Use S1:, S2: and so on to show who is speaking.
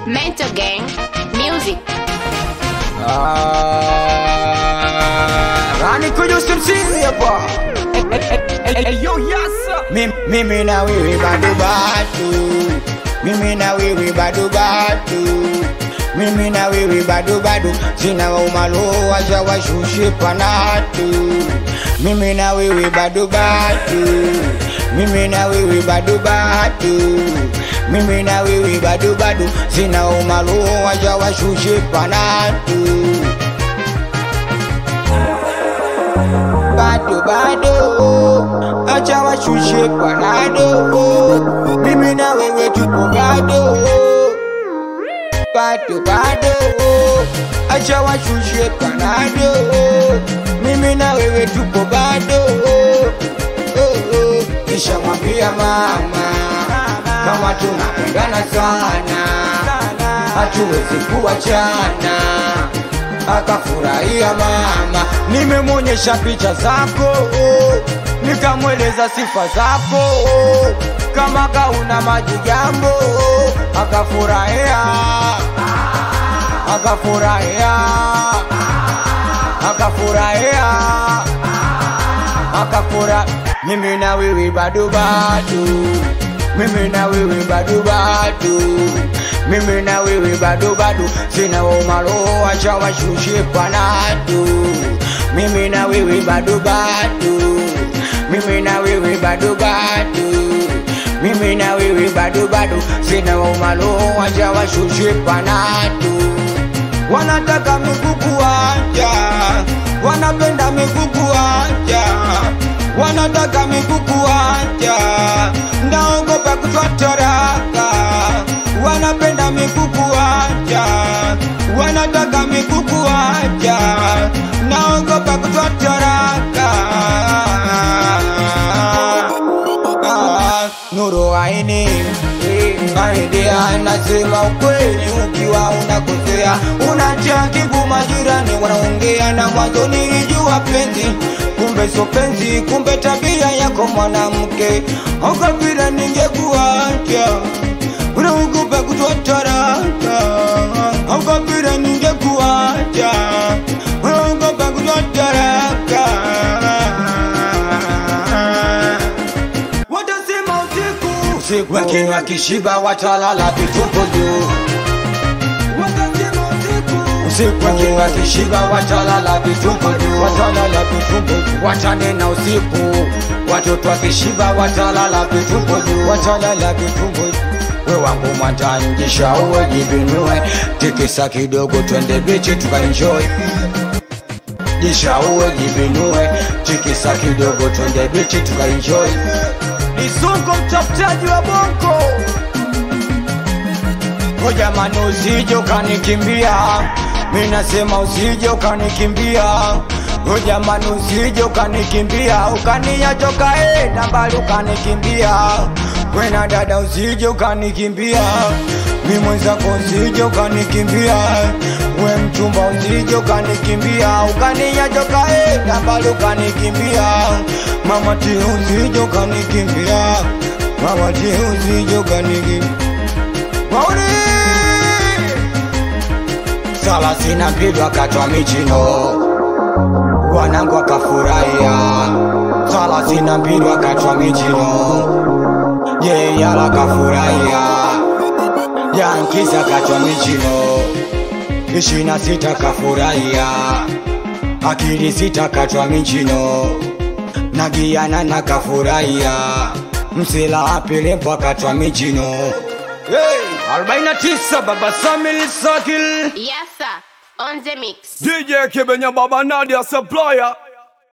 S1: Mental Gang Music.
S2: Rani kuja usimsizi hapa
S3: Yo, yasa
S2: Mim- mimi na wewe bado bado mimi na wewe bado bado mimi na wewe bado bado sina waumalo waja washushe panatu mimi na wewe bado bado mimi na wewe bado bado mimi na wewe bado bado sina waumalo waja washushe panatu bado bado, acha washushe panado, mimi na wewe tupo bado bado bado, acha washushe panado, mimi na wewe tupo bado oh, oh. Kisha mwambia mama kama tunapendana sana, hatuwezi kuachana akafurahia mama, nimemwonyesha picha zako, nikamweleza sifa zako, kama kauna majigambo, akafurahia, akafurahia, akafurahia, akafura. Mimi na wewe bado bado, mimi na wewe bado bado mimi na wewe bado bado, sina umalo, acha washushe panado. Mimi na wewe bado bado, mimi na wewe bado bado, mimi na wewe bado bado, sina umalo, acha washushe panado. Wanataka migugu wanja, wanapenda migugu wanja, wanataka migugu wanja, ndaogopa kutwatoraka wanapenda mikuku waja, wanataka mikuku waja, naogopa kutwatoraka. Ah, Nuru aini Aidi anasema ukweli, ukiwa unakosea unatia kibu, majirani wanaongea na mwanzo nilijua penzi, kumbe so penzi, kumbe tabia yako mwanamke, okapira ningekuacha unaogopa kutwataraka, okapira ningekuacha unaogopa kutwataraka watasema usiku usiku, lakini wakishiba watalala vituko juu. Watasema usiku usiku, lakini wakishiba watalala vituko juu, watalala vituko juu, watanena usiku. Watoto wakishiba watalala vituko juu, watalala vituko juu. We wangu mwatanjisha uwe jibinue, tikisa kidogo, twende bichi tukaenjoy jisha uwe jibinue, tikisa kidogo, twende bichi tukaenjoy.
S3: Isungo mtafutaji wa bongo
S2: O jamani, usije ukanikimbia, mi nasema usije ukanikimbia. O jamani, usije ukanikimbia, ukaniacha ukaenda mbali ukanikimbia. Wena dada, usije ukanikimbia, mi mwenzako usije ukanikimbia. We mchumba, usije ukanikimbia, ukaniacha ukaenda mbali ukanikimbia. Mama ti, usije ukanikimbia, mama ti, usije ukanikimbia. Mauri Salasini na mbili wakati wa michino, wanangu wakafurahia. Salasini na mbili wakati wa michino, yeyala kafurahia. Yankisa wakati wa michino, ishirini na sita kafurahia. Akili sita wakati wa michino, nagiana na kafurahia. Msela apelempo wakati wa michino
S3: hey, 49 Baba Samil Sakil
S1: Yes, sir. On the mix.
S3: DJ Kibenya Baba Nadia Supplier